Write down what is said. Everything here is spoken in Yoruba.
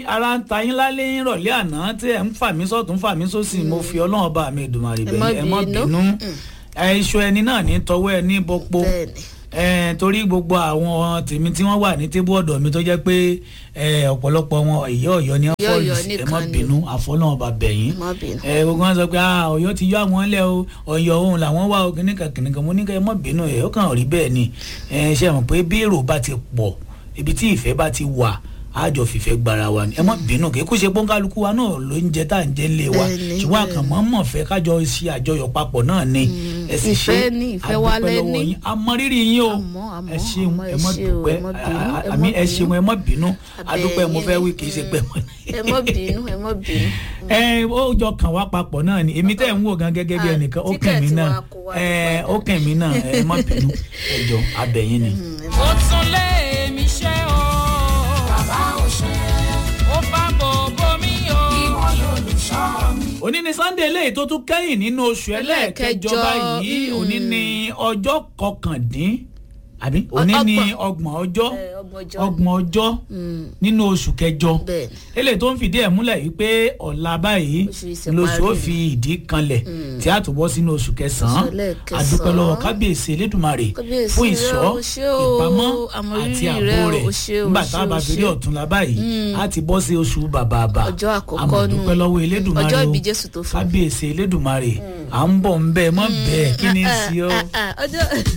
ara ń ta yín lálẹ́ yín rọ̀lẹ́ àná tí ẹ̀ ń fà mí sọ́tún fà mí sósì mo fi ọlọ́run bá mi Èdùmàrè Ẹ má bẹ̀yìn ẹ má bínú. bínú ẹ iṣu ẹni náà ní tọwọ́ ẹ ní bọ́pọ̀ bẹ́ẹ̀ni ẹ torí gbogbo àwọn tèmi tí wọ́n wà ní tébù ọ̀dọ̀ mi tó jẹ́ pé ẹ ọ̀pọ̀lọpọ̀ wọn ìyá ọ̀yọ́ ni wọ́n Ìyá fọ́ọ̀lù Ọ̀yọ́ sí ẹ nìkan má ni. bínú àfọlọ́run bá bẹ̀yìn ẹ má bínú. ẹ gbogbo wọn sọ pé ah Ọ̀yọ́ ti yọ àwọn lẹ o Ọ̀yọ́ òun làwọn wà o kìnìkan kìnìkan mo ní kẹ ẹ má bínú ẹ ó kàn rí bẹ́ẹ̀ ni ẹ ṣe mọ̀ pé bí èrò bá ti pọ̀ ibi tí ìfẹ́ bá ti wà àjọ fìfẹ́ gbara wa ni ẹ má bínú kì í kó ṣe pọ́nkálukú wa náà ló ń jẹ tá à ń jẹ ńlẹ̀ wa Bẹ́ẹ̀ni, ṣùgbọ́n àkànmọ́ mọ̀ fẹ́ kájọ ṣe àjọyọ̀ papọ̀ náà ni ẹ sì ṣe ìfẹ́ ni, ìfẹ́ wa àdúpẹ́ lọ́wọ́ lẹ́ni. yín. a mọ rírì yín o Àmọ́, àmọ́, ẹ ṣeun àmọ́, ẹ ẹ má ṣé o, dúpẹ́ ẹ má bínú, à- ẹ má àmì ẹ bínú. ṣeun ẹ má bínú àdúpẹ́ mo fẹ́ wí kì í ṣe pẹ́ mọ́ ẹ má bínú ẹ má bínú. ẹ ó jọ kàn wá papọ̀ náà ni èmi tẹ́ ń wò gan gẹ́gẹ́ bí Ah, ẹnìkan ó kàn mí tíkẹ́ẹ̀tì náà wa kó wá ẹ nípa ó kàn mí náà ẹ má bínú ẹ jọ abẹ́yìn ni. ó tún lé mi ṣe o. bàbá ò ṣe. ó bá bòbó mi o. ìwọ lolùṣọ́ mi. òní ni sunday eléyìí tó tún kẹ́yìn nínú oṣù ẹlẹ́ẹ̀kẹjọ Ẹlẹ́ẹ̀kẹjọ, báyìí mm. òní ni ọjọ́ kọkàndín àbí òní ni ọgbọ̀n ọjọ́ Ẹ, ọgbọ̀njọ́. ọgbọ̀n ọjọ́ nínú oṣù kẹjọ Bẹ́ẹ̀ni. eléyìí tó ń fìdí ẹ̀ múlẹ̀ yìí pé ọ̀la báyìí Oṣù yìí ṣe lóṣù ó parí. fi ìdí kanlẹ̀ tí a tó bọ́ sínú oṣù kẹsàn-án Oṣù ẹlẹ́ẹ̀kẹsàn-án. àdúpẹ́ lọ́wọ́ kábíyèsí elédùnmarè Kábíyèsí fún rẹ, ìṣọ́ o ṣé o, ìpamọ́ àmọ̀rírì àti ààbò rẹ, rẹ̀ o ṣé o, nígbà ṣé tá a o, bá fi rí ṣé. ọ̀túnla báyìí a ti bọ́ sí oṣù bàbàbà Ọjọ́ àkọ́kọ́ àmọ́ nù. dúpẹ́ lọ́wọ́ elédùnmarè Ọjọ́ o ìbí Jésù tó fún. kábíyèsí elédùnmarè à ń bọ̀ ń bẹ́ẹ̀ mọ́ bẹ́ẹ̀ kí ni í sí ọ́ Ah, ah, ọjọ́